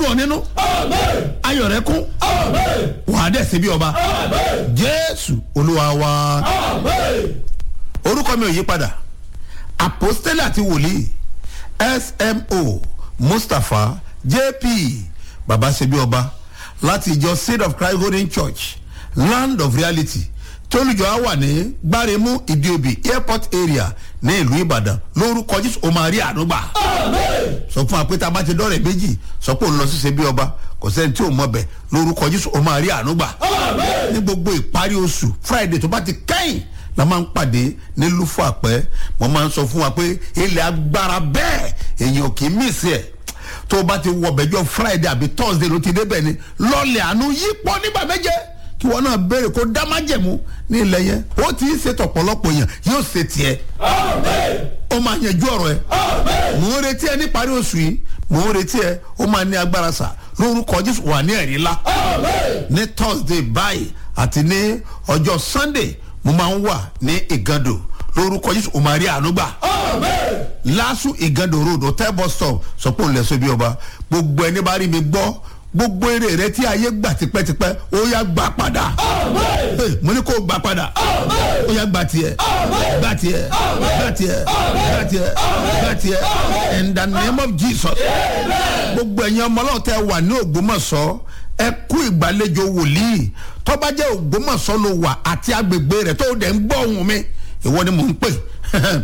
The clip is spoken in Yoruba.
dùn ọ́ nínú ayọ̀ rẹ kún wà á dẹ̀ sí bí ọba jésù olúwa wa orúkọ mi ò yí padà apostole àti wòlíì smo mustapha jp baba ṣebí ọba láti ìjọ seed of christ golden church land of reality tólùjọ á wà ní gbáremú ìdíobì airport area ní ìlú ìbàdàn lórúkọ jésù ó máa rí àdúgbà sọ fún apẹta bá ti dọ́rẹ̀ méjì sọ pé òun lọ sí ṣebí ọba kò sẹ́ni tí ò mọ̀ bẹ̀ lórúkọ jésù ó máa rí àdúgbà ní gbogbo ìparí oṣù friday tó bá ti kẹ́yìn la máa ń pàdé ní lúfọ àpẹ mo máa ń sọ fún wa pé ilẹ̀ agbára bẹ́ẹ̀ èèyàn kì í mísì ẹ̀ tó o bá ti wọ bẹ̀jọ friday àbí thursday ló ti débẹ̀ ni lọ́ọ̀lẹ̀ àánú yípo nígbà méje kí wọn náà béèrè kó dá májẹ̀mú ní ilẹ̀ yẹn ó ti ń ṣètò ọ̀pọ̀lọpọ̀ èèyàn yóò ṣe tiẹ̀ ó máa yanjú ọ̀rọ̀ ẹ̀ mò ń retí ẹ níparí oṣù yìí mò ń retí ẹ ó máa ní agbára sà lórúkọ jésù wà ní ẹ̀rí ńlá ní thursday báyìí àti ní ọjọ́ sunday mo máa ń wà ní ìgàndò lórúkọ jésù ó máa rí àánú gbà lásù ìgàndò road hotel bus stop sọ pé òun lẹ sọ bí ọba gbogbo ẹni bá rí mi gbọ́ gbogbo eré rẹ tí ayé gbà tipẹ́tipẹ́ ó yá gbà padà Hey, mo ní kó gbà padà ó yá gbà tiẹ̀ gbà tiẹ̀ gbà tiẹ̀ gbà tiẹ̀ gbà tiẹ̀ in the name of jesus gbogbo ẹ̀yin ọmọ ọlọ́run tẹ wà ní ògbómọ̀ṣọ́ ẹ kú ìgbàlejò wòlíì tọ́ba jẹ́ ògbómọ̀ṣọ́ ló wà àti agbègbè rẹ̀ tó dẹ̀ ń gbọ́ ohùn mi ìwọ ni mò ń pè